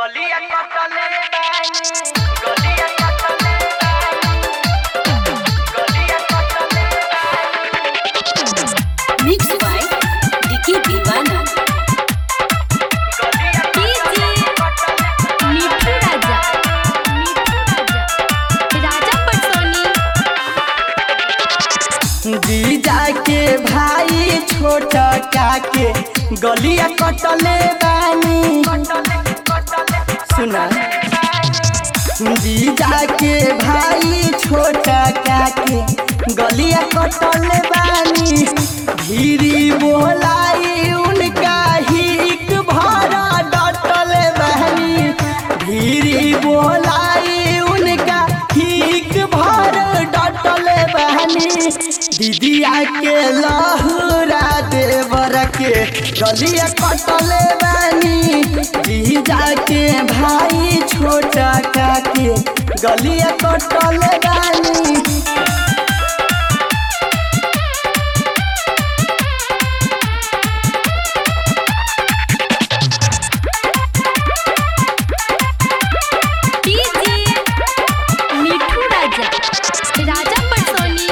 गलिया कटले बानी गलिया कटले बानी गलिया कटले बानी मिक्स बाय डिकी दीवाना गलिया डीजे मिठू राजा मिठू राजा राजा पटसोनी जीजा के भाई छोटा काके गलिया कटले बानी सुना जीजा के भाई छोटा काके गलिया कटले बानी धीरी बोलाई उनका हिक भरा डटले बानी धीरी बोलाई उनका हिक भर डटले बानी दीदिया के लहुरा देवर के गलिया कटले बानी जीजा के भाई छोटा काके गलिया कटले बानी डीजे मिठू राजा राजा पटसोनी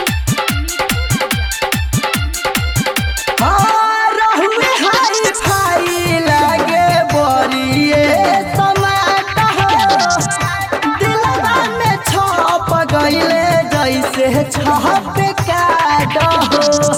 हाँ, रहुए हाई फाई लागे बरिए समाट हो। दिलवा में छप गइले जैसे छप काट हो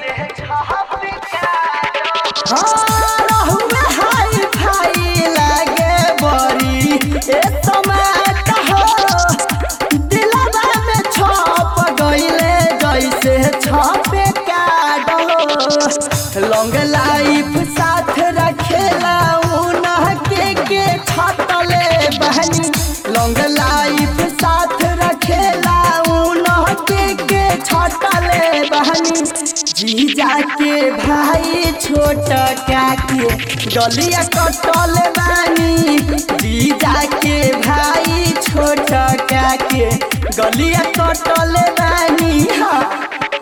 हाँ, रहुए हाई फाई लागे बरिए समाट हो। दिलवा में छप गइले जैसे छप काट हो। लॉन्ग लाइफ साथ रखेला उनह के के छटले बहनी लॉन्ग लाइफ साथ रखेला उनह के के छटले बहनी जीजा के भाई छोट काके गलिया कटल बानी जीजा के भाई छोट काके गलिया कटल बानी हाँ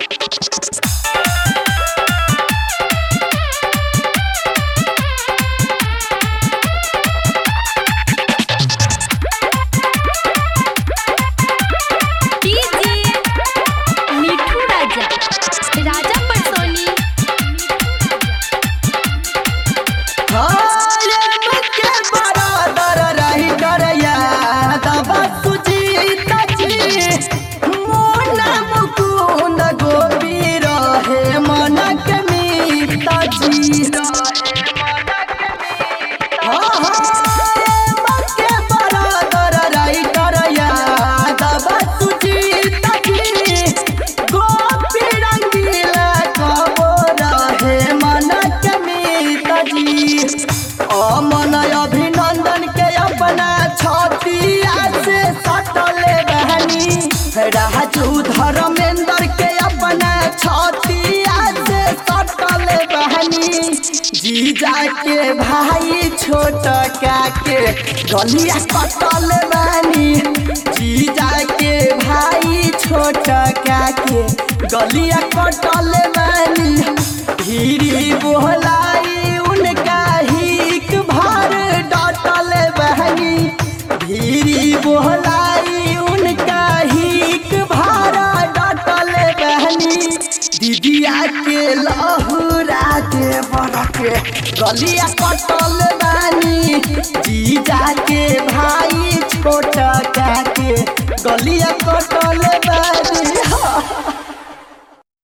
डीजे मिठू राजा राजा पटसोनी के बराबर रही करया दबा सुजीत जी मोना मुकुंद गोपी रहे मनक मीता जी हाँ, हाँ, के बराबर रही करया दबा सुजीत जी गोपी रंगीला कबो रहे मनक मीता जी अमन अभिनंदन के अपना छतिया से सटले बहनी राजू धर्मेंद्र के अपना छतिया से सटले बहनी जीजा के भाई छोट काके गलिया कटल बहनी जीजा के भाई छोट काके गलिया कटल बहनी धीरी बोलाई उनका हिक भर डटल बहनी धीरी बोलाई उनका हिक भर डटल बहनी दीदिया के लहुरा के बरके गलिया कटल बानी जीजा के भाई छोट काके गलिया कटल बानी